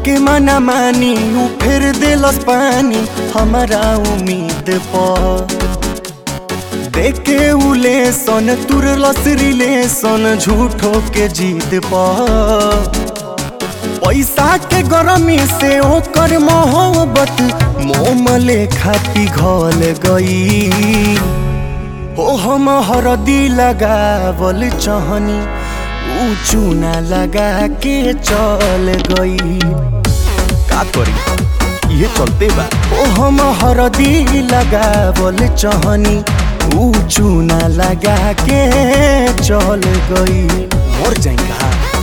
के मना मानी ऊ फिर दिलस पानी हमारा उम्मीद पर देखे उले सन तुरलस रिलेशन झूठो के जीत पर पैसा के गरमी से ओकर मोहब्बत मोम लेखा पिघल गई हो हम हरदी लगावल चहनी ऊ चूना लगा के चल गई का करी ये चलते बा ओ हम हरदी लगावल चहनी ऊ चूना लगा के चल गई मर जाएगा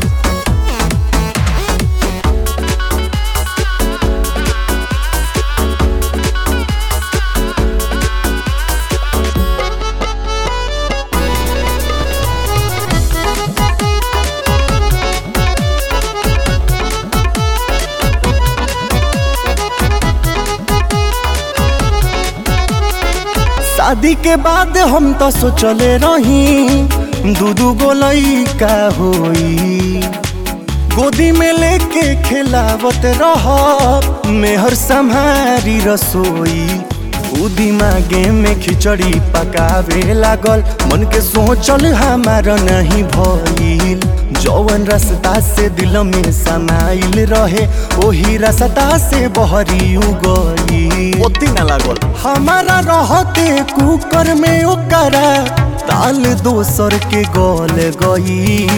शादी के बाद हम तो सोचले रही दू दू गो लइका होई गोदी में लेके खिलावत रह मेहर संहारी रसोई उ दिमागे में खिचड़ी पकावे लागल मन के सोचल हमार नहीं भइल जौवन रास्ता से दिल में समाइल रहे ओही रास्ता से बहरी गई ओती ना लागल हमारा रहते कुकर में ओकरा ताल दोसर के गल गई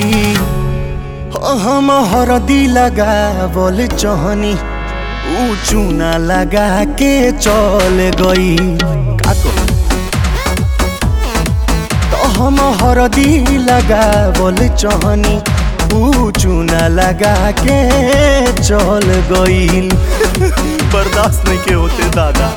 हम हरदी लगावल चहनी ऊ चूना लगा के चल गई का करी? तो हम हरदी लगावल चहनी ऊ चूना लगा के चल गईल बर्दाश्त नहीं के होते दादा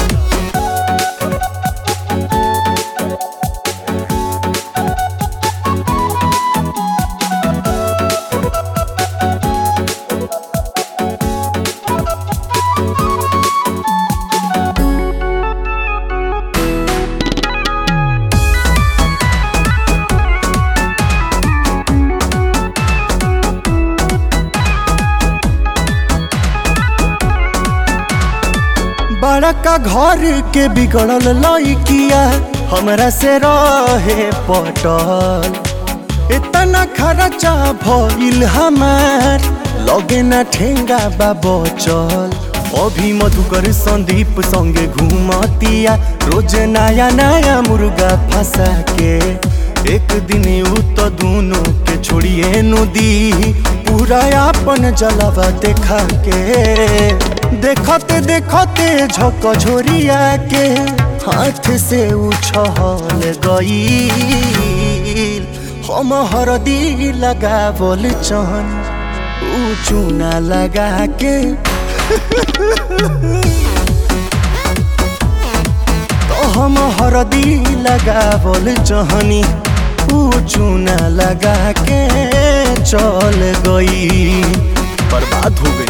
बड़का घर के बिगड़ल लइकिया हमरा से रहे पटल इतना खर्चा भइल हमार लगे ना ठेंगा बा बचल अभी मधुकर संदीप संगे घूमतिया रोज नया नया मुर्गा फंसा के एक दिन उ तो दोनों के छोड़िए नदी पूरा अपन जलवा देखा के देखते देखते झक झोरिया के हाथ से उछल गई हम हरदी लगावल चहन ऊ चूना लगा के तो हम हरदी लगावल चहनी ऊ चूना लगा के चल गई बर्बाद हो गई